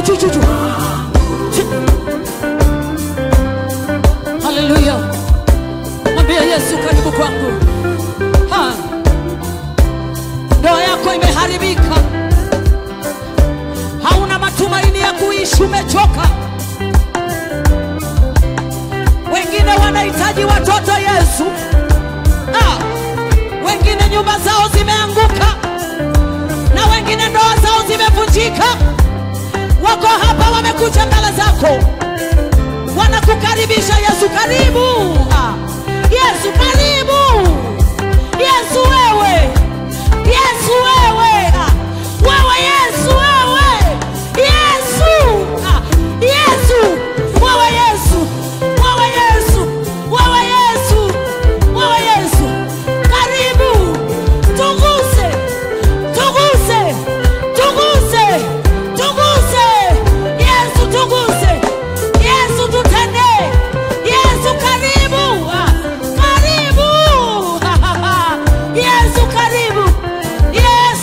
juu juu juu juu. Haleluya. Mwambie Yesu karibu kwangu. Ha. Ndoa yako imeharibika. Hauna matumaini ya kuishi, umechoka. Wengine wanahitaji watoto Yesu. Ah. Wengine nyumba zao zimeanguka na wengine ndoa zao zimevunjika. Wako hapa wamekuja mbele zako wanakukaribisha Yesu, karibu Ah, Yesu, karibu Yesu, wewe Yesu, wewe Ah, wewe Yesu, wewe Yesu Ah, Yesu, wewe Yesu, wewe Yesu, wewe Yesu, wewe Yesu, karibu tuguse, tuguse, tuguse, tuguse Yesu, tuguse Yesu, tutendee Yesu, karibu Ah, karibu Yesu, karibu Yesu,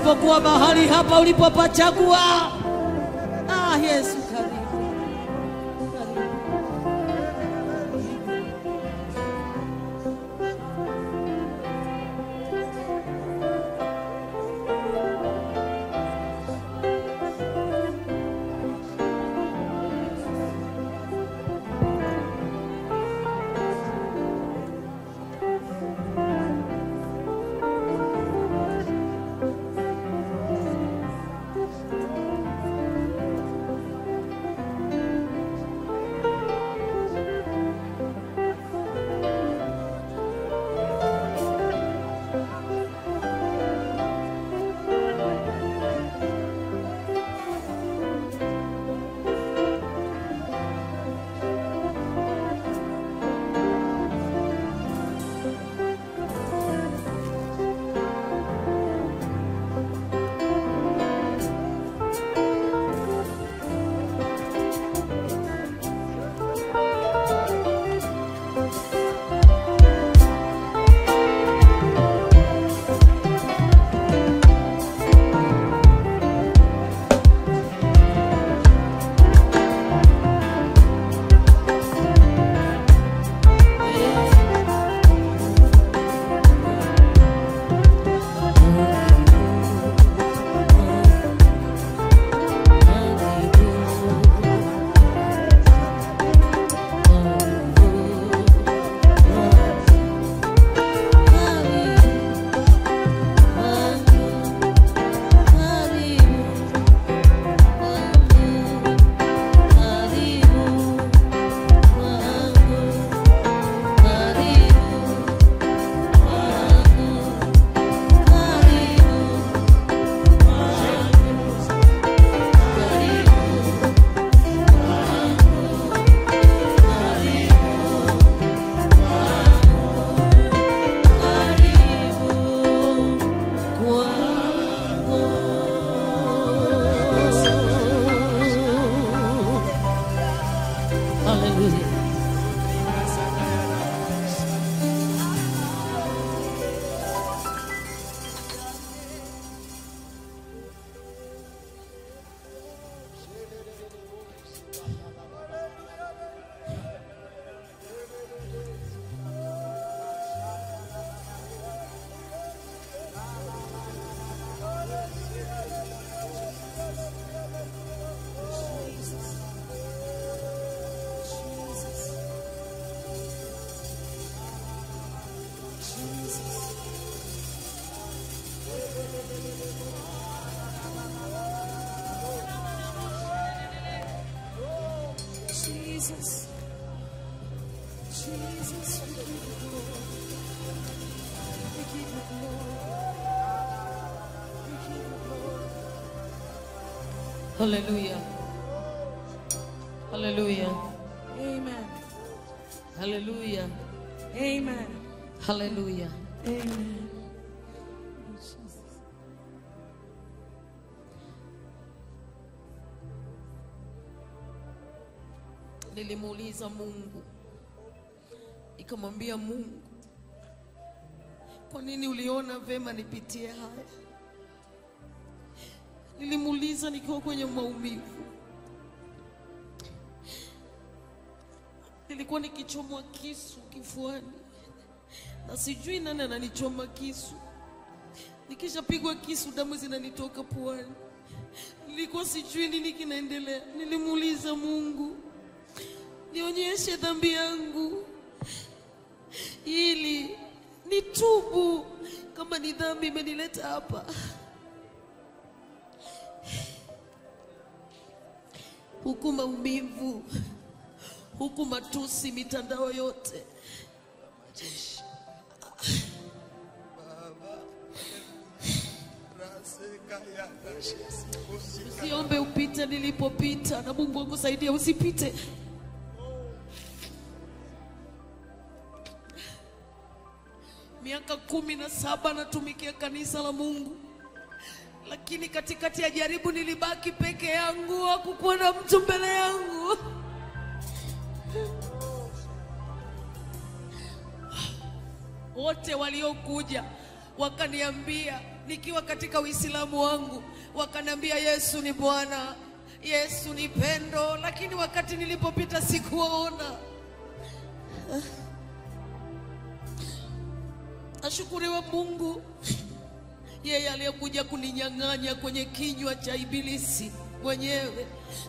ulipokuwa mahali hapa ulipopachagua. Ah, Yesu karibu. Karibu. Hallelujah. Jesus. Jesus, we give you glory. We give you glory. We give you glory. Hallelujah. Hallelujah. Amen. Hallelujah. Amen. Hallelujah. Amen. Nilimuuliza Mungu, nikamwambia Mungu, kwa nini uliona vema nipitie haya? Nilimuuliza nikiwa kwenye maumivu, nilikuwa nikichomwa kisu kifuani na sijui nani ananichoma kisu. Nikishapigwa kisu, damu zinanitoka puani. Nilikuwa sijui nini kinaendelea. Nilimuuliza Mungu, nionyeshe dhambi yangu ili nitubu kama ni dhambi imenileta hapa. Huku maumivu, huku matusi, mitandao yote Usiombe upite nilipopita, na Mungu akusaidia usipite. Miaka kumi na saba natumikia kanisa la Mungu, lakini katikati ya jaribu nilibaki peke yangu, hakukuwa na mtu mbele yangu. Wote waliokuja wakaniambia nikiwa katika Uislamu wangu, wakaniambia Yesu ni Bwana, Yesu ni pendo, lakini wakati nilipopita sikuwaona. Ashukuriwe Mungu, yeye aliyekuja kuninyang'anya kwenye kinywa cha ibilisi mwenyewe.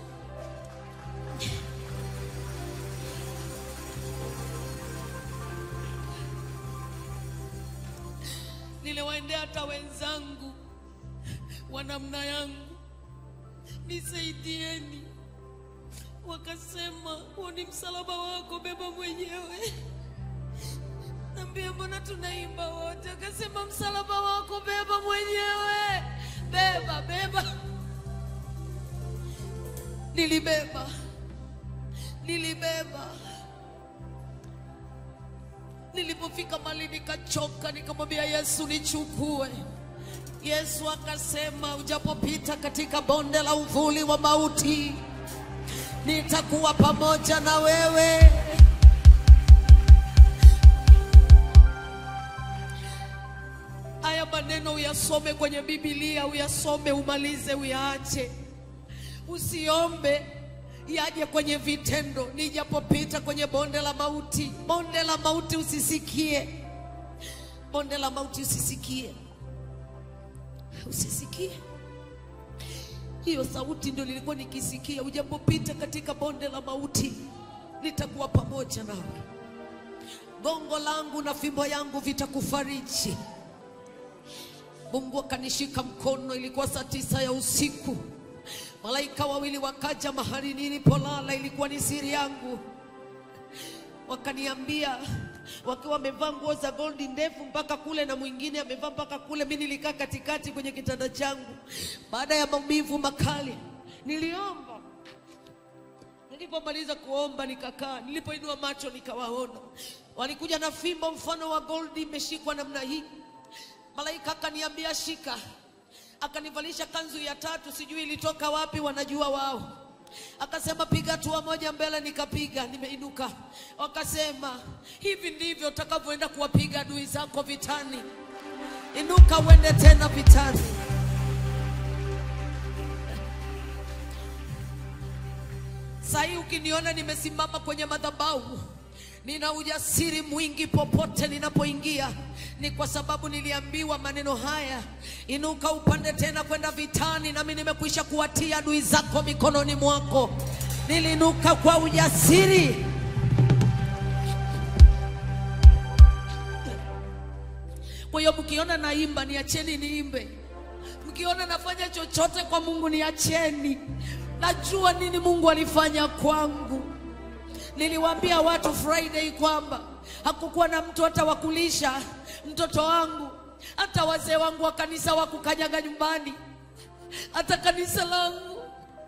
Niliwaendea hata wenzangu wa namna yangu, nisaidieni. Wakasema huo ni msalaba wako, beba mwenyewe. Nambia, mbona tunaimba wote? Akasema msalaba wako beba mwenyewe, beba beba. Nilibeba, nilibeba. Nilipofika mali nikachoka, nikamwambia Yesu, nichukue. Yesu akasema, ujapopita katika bonde la uvuli wa mauti, nitakuwa pamoja na wewe. Haya maneno uyasome kwenye Biblia, uyasome, umalize, uyaache. Usiombe yaje kwenye vitendo. Nijapopita kwenye bonde la mauti, bonde la mauti usisikie, bonde la mauti usisikie, usisikie. Hiyo sauti ndio nilikuwa nikisikia, ujapopita katika bonde la mauti, nitakuwa pamoja nawe. Gongo langu na fimbo yangu vitakufariji. Mungu akanishika mkono, ilikuwa saa tisa ya usiku. Malaika wawili wakaja mahali nilipolala, ilikuwa ni siri yangu. Wakaniambia wakiwa wamevaa nguo za goldi ndefu mpaka kule, na mwingine amevaa mpaka kule. Mimi nilikaa katikati kwenye kitanda changu. Baada ya maumivu makali, niliomba. Nilipomaliza kuomba nikakaa, nilipoinua macho nikawaona walikuja na fimbo mfano wa goldi imeshikwa namna hii. Malaika akaniambia shika, akanivalisha kanzu ya tatu, sijui ilitoka wapi, wanajua wao. Akasema piga hatua moja mbele, nikapiga, nimeinuka. Wakasema hivi ndivyo utakavyoenda kuwapiga adui zako vitani, inuka uende tena vitani. Saa hii ukiniona nimesimama kwenye madhabahu nina ujasiri mwingi popote ninapoingia, ni kwa sababu niliambiwa maneno haya, inuka upande tena kwenda vitani, nami nimekwisha kuwatia adui zako mikononi mwako. Niliinuka kwa ujasiri. Kwa hiyo mkiona naimba, niacheni niimbe. Mkiona nafanya chochote kwa Mungu, niacheni. Najua nini Mungu alifanya kwangu. Niliwaambia watu Friday kwamba hakukuwa na mtu hata wa kulisha mtoto wangu, hata wazee wangu wa kanisa wa kukanyaga nyumbani, hata kanisa langu.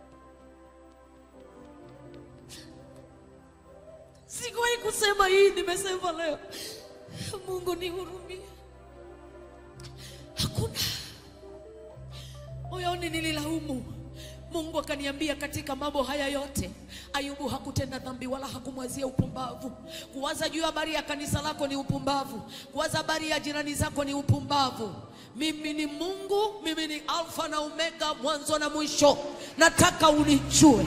Sikuwahi kusema hii, nimesema leo. Mungu nihurumie. Hakuna moyoni nililaumu. Mungu akaniambia katika mambo haya yote Ayubu hakutenda dhambi wala hakumwazia upumbavu. Kuwaza juu ya habari ya kanisa lako ni upumbavu. Kuwaza habari ya jirani zako ni upumbavu. Mimi ni Mungu, mimi ni Alfa na Omega, mwanzo na mwisho. Nataka unijue.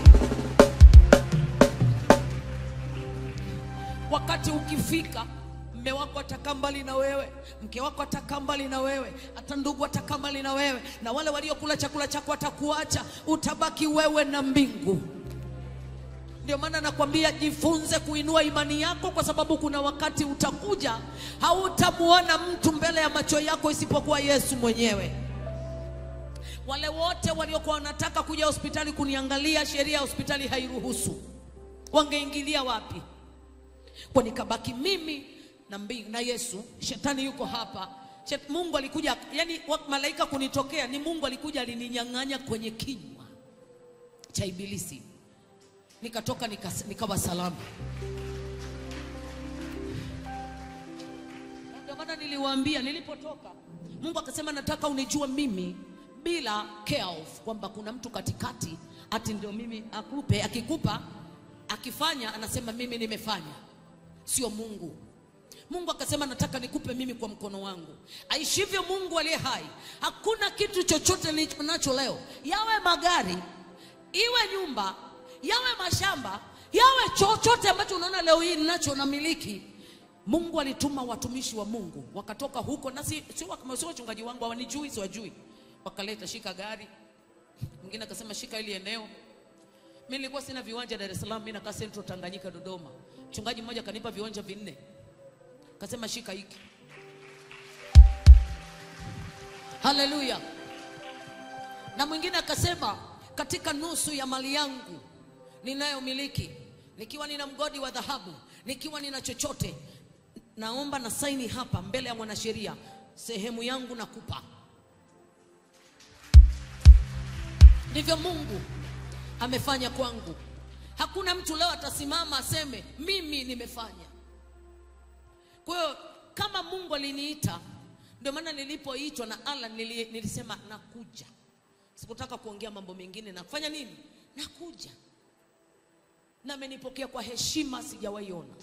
Wakati ukifika mme wako atakaa mbali na wewe, mke wako atakaa mbali na wewe, hata ndugu atakaa mbali na wewe, na wale waliokula chakula chako watakuacha, utabaki wewe na mbingu. Ndio maana nakwambia jifunze kuinua imani yako, kwa sababu kuna wakati utakuja hautamuona mtu mbele ya macho yako isipokuwa Yesu mwenyewe. Wale wote waliokuwa wanataka kuja hospitali kuniangalia, sheria ya hospitali hairuhusu, wangeingilia wapi? Kwa nikabaki mimi na mbingu na Yesu. Shetani yuko hapa. Shet, Mungu alikuja, yani malaika kunitokea ni Mungu alikuja, alininyang'anya kwenye kinywa cha ibilisi, nikatoka nika, nikawa salama. Ndio maana niliwaambia nilipotoka, Mungu akasema nataka unijue mimi bila chaos, kwamba kuna mtu katikati ati ndio mimi akupe, akikupa akifanya anasema mimi nimefanya, sio Mungu. Mungu akasema nataka nikupe mimi kwa mkono wangu. Aishivyo Mungu aliye hai, hakuna kitu chochote nilicho nacho leo, yawe magari, iwe nyumba, yawe mashamba, yawe chochote ambacho unaona leo hii ninacho namiliki. Mungu alituma watumishi wa Mungu wakatoka huko, na si si wa- si wachungaji wangu, hawanijui, siwajui, wakaleta shika gari, mwingine akasema shika hili eneo mimi nilikuwa sina viwanja Dar es Salaam, mimi nakaa Central Tanganyika Dodoma. Mchungaji mmoja akanipa viwanja vinne. Akasema shika hiki. Haleluya. Na mwingine akasema katika nusu ya mali yangu ninayomiliki, nikiwa nina mgodi wa dhahabu, nikiwa nina chochote, naomba na saini hapa mbele ya mwanasheria, sehemu yangu nakupa. Ndivyo Mungu amefanya kwangu. Hakuna mtu leo atasimama aseme mimi nimefanya. Kwa hiyo kama Mungu aliniita, ndio maana nilipoitwa na Allah nili, nilisema nakuja. Sikutaka kuongea mambo mengine, nafanya nini? Nakuja. Na amenipokea kwa heshima sijawahi ona.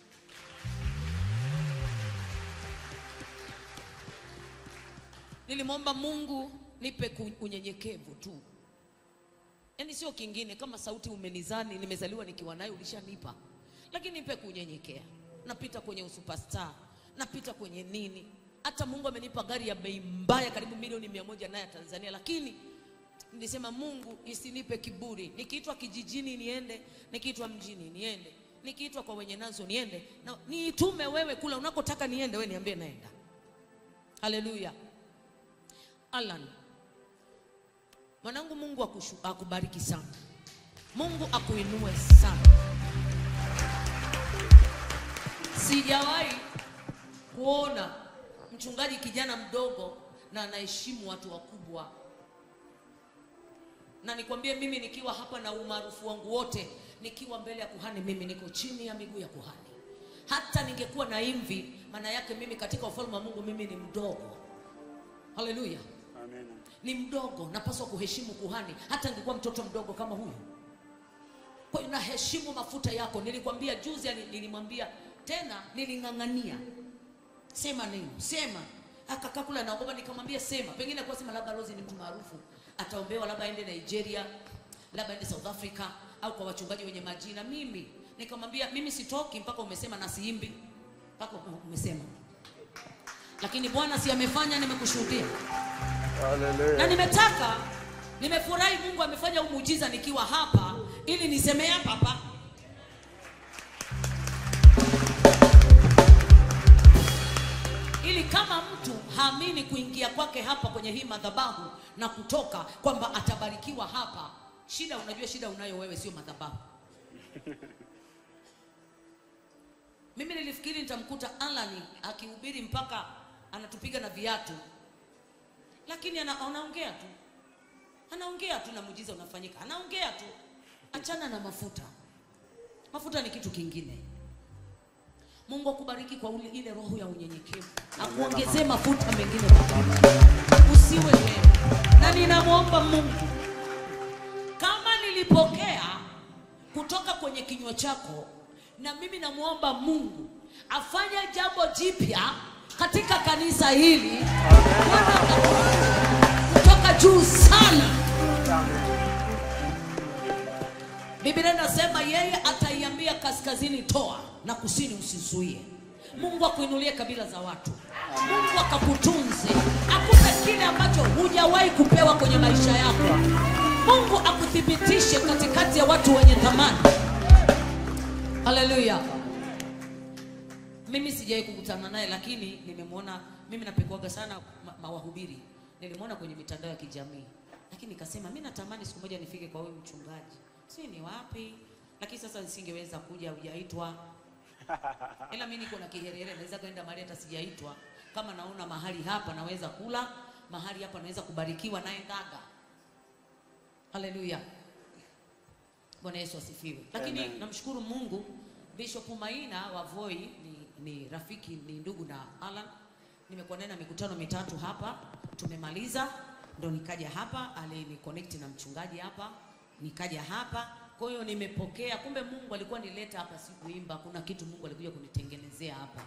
Nilimwomba Mungu nipe ku- unyenyekevu tu yaani sio kingine kama sauti umenizani nimezaliwa nikiwa nayo ulishanipa lakini nipe kunyenyekea napita kwenye usuperstar napita kwenye nini hata mungu amenipa gari ya bei mbaya karibu milioni mia moja naye ya tanzania lakini nilisema mungu isinipe kiburi nikiitwa kijijini niende nikiitwa mjini niende nikiitwa kwa wenye nazo niende na niitume wewe kula unakotaka niende we niambie naenda haleluya alan Mwanangu, Mungu akushu, akubariki sana. Mungu akuinue sana. Sijawahi kuona mchungaji kijana mdogo na anaheshimu watu wakubwa, na nikwambie mimi nikiwa hapa na umaarufu wangu wote, nikiwa mbele ya kuhani, mimi niko chini ya miguu ya kuhani. Hata ningekuwa na imvi, maana yake mimi katika ufalme wa Mungu mimi ni mdogo. Haleluya Amen. ni mdogo, napaswa kuheshimu kuhani, hata ningekuwa mtoto mdogo kama huyu. Kwa hiyo naheshimu mafuta yako. Nilikwambia juzi, ali- nilimwambia tena, niling'ang'ania, sema neno, sema. Akakaa kule anaogopa, nikamwambia sema. Pengine kwa sema labda Rose ni mtu maarufu, ataombewa labda aende Nigeria, labda aende South Africa, au kwa wachungaji wenye majina. Mimi nikamwambia mimi sitoki mpaka umesema, na siimbi mpaka umesema. Lakini Bwana si amefanya, nimekushuhudia na Hallelujah. nimetaka nimefurahi mungu amefanya huu muujiza nikiwa hapa ili nisemee hapa hapa ili kama mtu haamini kuingia kwake hapa kwenye hii madhabahu na kutoka kwamba atabarikiwa hapa shida unajua shida unayo wewe sio madhabahu mimi nilifikiri nitamkuta alani akihubiri mpaka anatupiga na viatu lakini ana, anaongea tu anaongea tu na muujiza unafanyika anaongea tu achana na mafuta mafuta ni kitu kingine mungu akubariki kwa ule, ile roho ya unyenyekevu akuongezee mafuta mengine usiwe wewe na ninamwomba mungu kama nilipokea kutoka kwenye kinywa chako na mimi namwomba mungu afanye jambo jipya katika kanisa hili kutoka juu sana biblia inasema yeye ataiambia kaskazini toa na kusini usizuie mungu akuinulie kabila za watu mungu akakutunze akupe kile ambacho hujawahi kupewa kwenye maisha yako mungu akuthibitishe katikati ya watu wenye thamani haleluya mimi sijawai kukutana naye lakini nimemwona mimi napekuaga sana ma- mawahubiri nilimwona kwenye mitandao ya kijamii lakini nikasema mi natamani siku moja nifike kwa huyu mchungaji si ni wapi lakini sasa nisingeweza kuja hujaitwa ila mi niko na kiherehere naweza kwenda mahali hata sijaitwa kama naona mahali hapa naweza kula mahali hapa naweza kubarikiwa naye ndaga haleluya bwana yesu asifiwe lakini Amen. namshukuru mungu bishop maina wa voi ni, ni rafiki ni ndugu na alan nimekuwa naye na mikutano mitatu hapa tumemaliza ndo nikaja hapa aliniconnect na mchungaji hapa nikaja hapa Kwa hiyo nimepokea, kumbe Mungu alikuwa nileta hapa si kuimba, kuna kitu Mungu alikuja kunitengenezea hapa.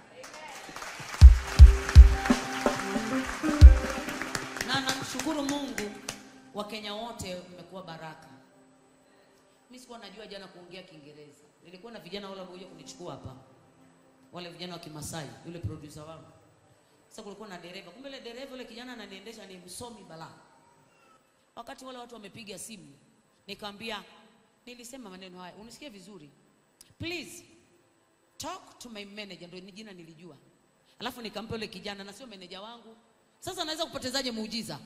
Na namshukuru Mungu, Wakenya wote mmekuwa baraka. Mimi sikuwa najua jana kuongea Kiingereza. Nilikuwa na vijana wale walikuja kunichukua hapa, wale vijana wa Kimasai, yule producer wangu. Sasa kulikuwa na dereva, kumbe ile dereva yule kijana ananiendesha ni msomi balaa. Wakati wale watu wamepiga simu, nikamwambia, nilisema maneno haya, unisikie vizuri, please talk to my manager, ndio ni jina nilijua. Alafu nikampa yule kijana, na sio meneja wangu. Sasa naweza kupotezaje muujiza?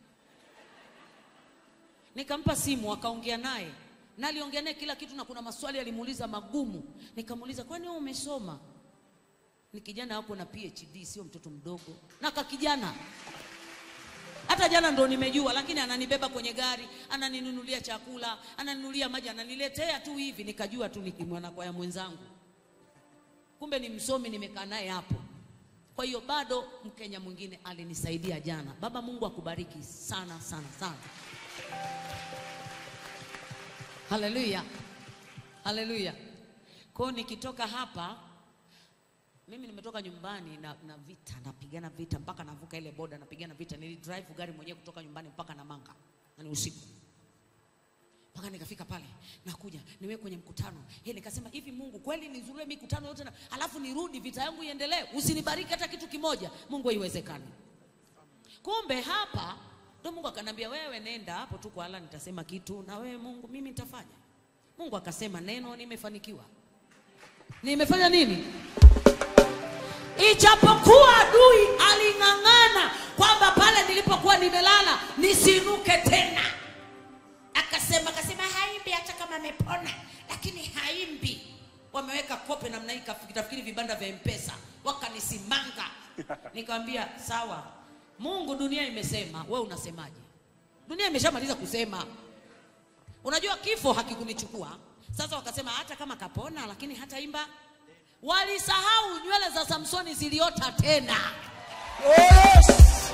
Nikampa simu, akaongea naye na aliongea naye kila kitu, na kuna maswali alimuuliza magumu. Nikamuuliza, kwani wewe umesoma? Ni kijana wako na PhD, sio mtoto mdogo, na ka kijana hata jana ndo nimejua, lakini ananibeba kwenye gari, ananinunulia chakula, ananinunulia maji, ananiletea tu hivi, nikajua tu ni mwanakwaya mwenzangu, kumbe ni msomi, nimekaa naye hapo. Kwa hiyo bado Mkenya mwingine alinisaidia jana. Baba Mungu akubariki sana sana sana. Haleluya, haleluya. Kwa hiyo nikitoka hapa mimi nimetoka nyumbani na, na vita napigana vita mpaka navuka ile boda napigana vita. Nilidrive gari mwenyewe kutoka nyumbani mpaka Namanga na ni usiku mpaka nikafika pale, nakuja niwe kwenye mkutano hey, nikasema hivi, Mungu kweli nizurie mikutano yote na alafu nirudi vita yangu iendelee, usinibariki hata kitu kimoja. Mungu, haiwezekani. Kumbe hapa ndo Mungu akanambia, wewe nenda hapo tu kwa Allah, nitasema kitu na wewe Mungu, mimi nitafanya. Mungu akasema neno, nimefanikiwa. Nimefanya nini? Ijapokuwa adui aling'ang'ana kwamba pale nilipokuwa nimelala nisiinuke tena, akasema akasema haimbi hata kama amepona, lakini haimbi. Wameweka kope namna hii, kitafikiri vibanda vya Mpesa, wakanisimanga. Nikamwambia sawa, Mungu, dunia imesema, we unasemaje? Dunia imeshamaliza kusema. Unajua kifo hakikunichukua. Sasa wakasema hata kama kapona, lakini hataimba Walisahau nywele za Samsoni ziliota tena. Yes.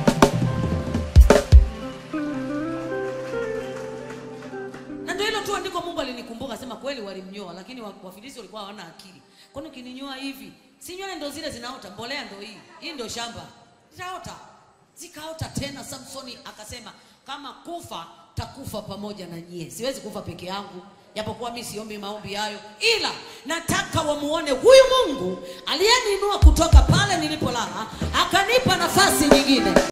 Na ndio hilo tu andiko Mungu alinikumbuka, sema kweli walimnyoa, lakini wa- Wafilisti walikuwa hawana akili. Kwani ukininyoa hivi, si nywele ndo zile zinaota, mbolea ndo hii, hii ndo shamba, zitaota. Zikaota tena. Samsoni akasema kama kufa takufa pamoja na nyie, siwezi kufa peke yangu, japokuwa mi siombi maombi hayo, ila nataka wamuone huyu Mungu aliyeniinua kutoka pale nilipolala, akanipa nafasi nyingine.